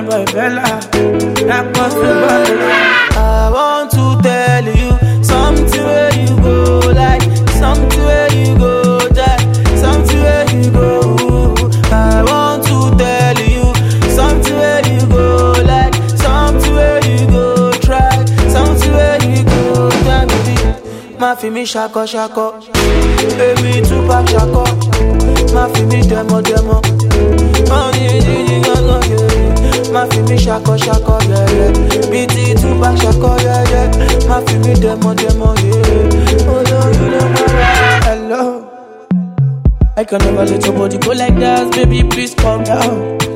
boy Bella. That was the bottle. I want to tell you something where you go like something where you go die something where you go I want to tell you something where you go like something where you go try something where you go die baby má fi mí ṣakọ ṣakọ èmi tún bá ṣakọ má fi mí dẹmọ dẹmọ má ní yíyí gángan yẹyẹ má fi mí ṣakọ ṣakọ yẹyẹ bí ti tún bá ṣakọ yẹyẹ má fi mí dẹmọ dẹmọ yẹyẹ olórí ló mọ wá. Hello. I can never let your body go like that, baby. Please calm down.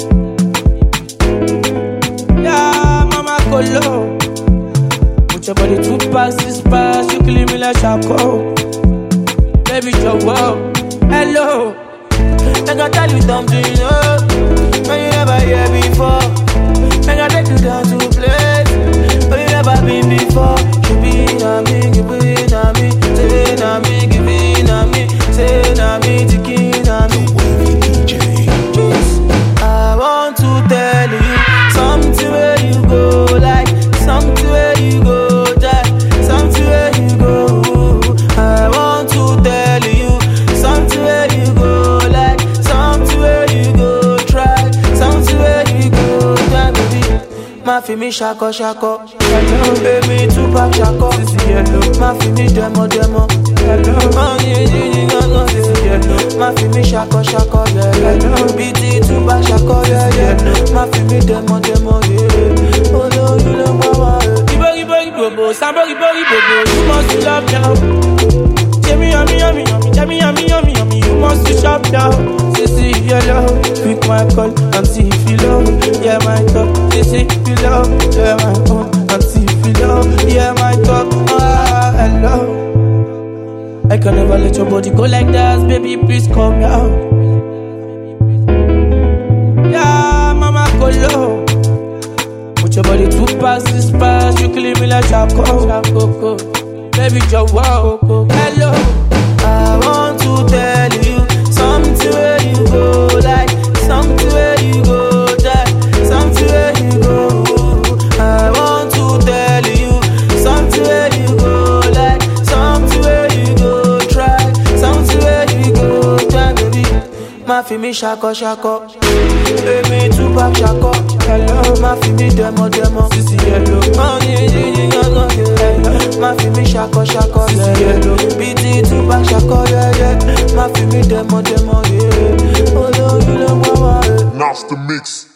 Yeah, mama, go low. Put your body two past this pass, you killing me like charcoal. Baby, you're wow. Hello. Make I tell you something, oh, when you never hear before. Make I take you down to a place where you never been before. You be na me, you be na me, say na me, give it na me, say na me, tiki na me. I want to tell you something where you go like something where you go die something where you go I want to tell you something where you go like something where you go try something where you go die baby má fi mí ṣakọ ṣakọ èmi tún bá ṣakọ má fi mí dẹmọ dẹmọ má ní yíyí gángan yẹyẹ má fi mí ṣakọ ṣakọ yẹyẹ bí ti tún bá ṣakọ yẹyẹ má fi mí dẹmọ dẹmọ yẹyẹ olórí ló mọ wá. Ibori bori bobo, somebody bori bobo, you must to love now. Yummy yummy yummy yummy, yummy yummy yummy yummy, you must to shop now. Say see if you love, pick my call and see if you love. Yeah my talk, say see if you love, yeah my own and see if you love. Yeah my talk, ah hello. I can never let your body go like that, baby. Please calm down. Yeah, mama, go low. Put your body two past this pass, you killing me like charcoal. charcoal. Baby, you're wow. Hello. I want to tell you something where you go like something where you go die something where you go I want to tell you something where you go like something where you go try something where you go try baby má fi mí ṣakọ ṣakọ èmi tún bá ṣakọ má fi mí dẹmọ dẹmọ má ní yíyí gángan yẹyẹ má fi mí ṣakọ ṣakọ yẹyẹ bí ti tún bá ṣakọ yẹyẹ má fi mí dẹmọ dẹmọ yẹyẹ olórí ló mọ wá. Master Mix.